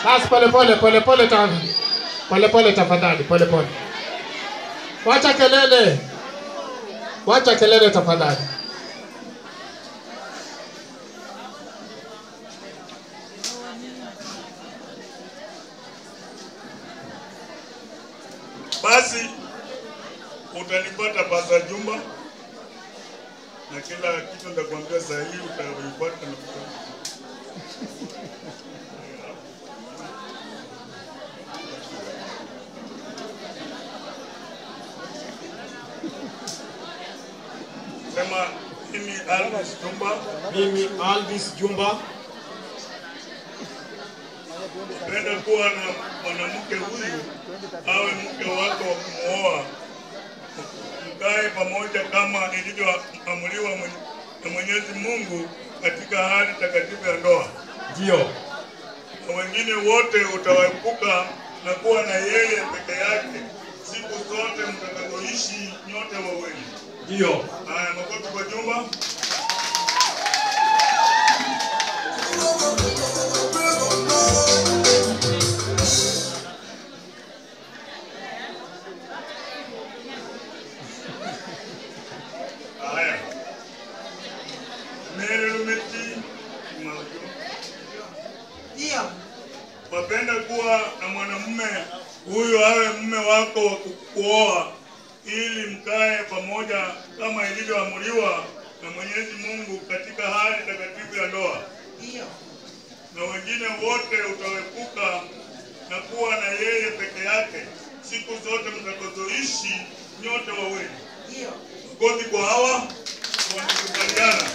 Basi pole pole pole pole ta pole pole tafadhali pole pole. Wacha kelele. Wacha kelele tafadhali. Basi utanipata Pasa Juma na kila kitu nitakwambia saa hii utanipata na kutoka. Sema mimi Alvis Jumba Mimi Alvis Jumba napenda kuwa na mwanamke huyu awe mke wako wa kumwoa, mkae pamoja kama ilivyoamuliwa mwen- na Mwenyezi Mungu katika hali takatifu ya ndoa, ndio na wengine wote utawaepuka na kuwa na yeye peke yake siku zote mtakazoishi nyote wawili. ndio Haya, makofi kwa Jumba. Haya, Mary Lumeti Maujo. Ndio. wapenda kuwa na mwanamume huyu awe mume wako wa kukuoa ili mkae pamoja kama ilivyoamuliwa na Mwenyezi Mungu katika hali takatifu ya ndoa, Ndio. na wengine wote utawepuka na kuwa na yeye peke yake siku zote mtakazoishi nyote wawili. Ndio. Makofi kwa hawa wamekubaliana.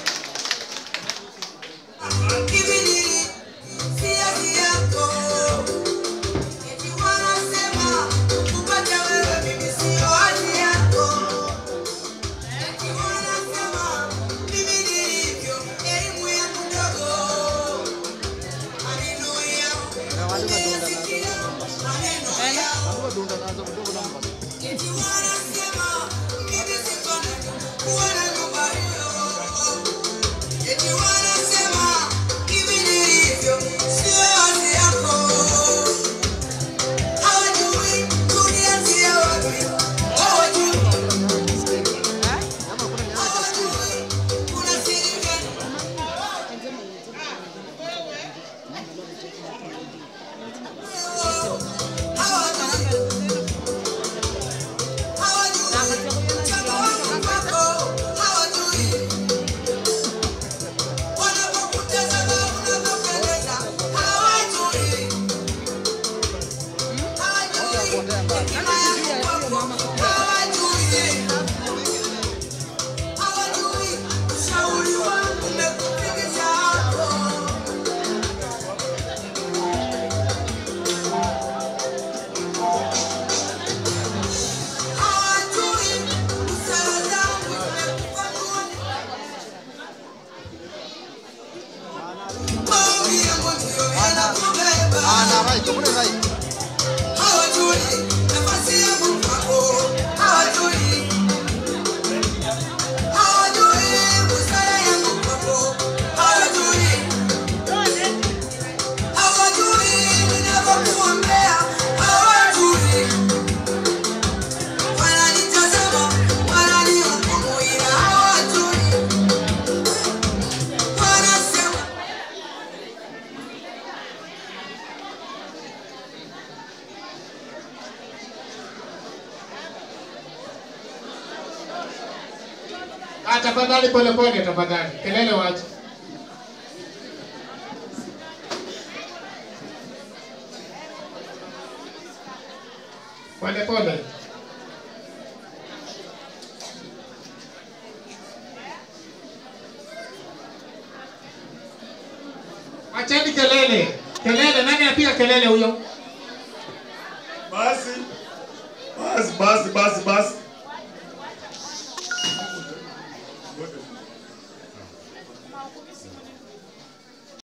Ah, tafadhali pole pole tafadhali. Kelele wacha. Pole pole. Acheni kelele. Kelele, nani anapiga kelele huyo? Basi basi basi basi basi,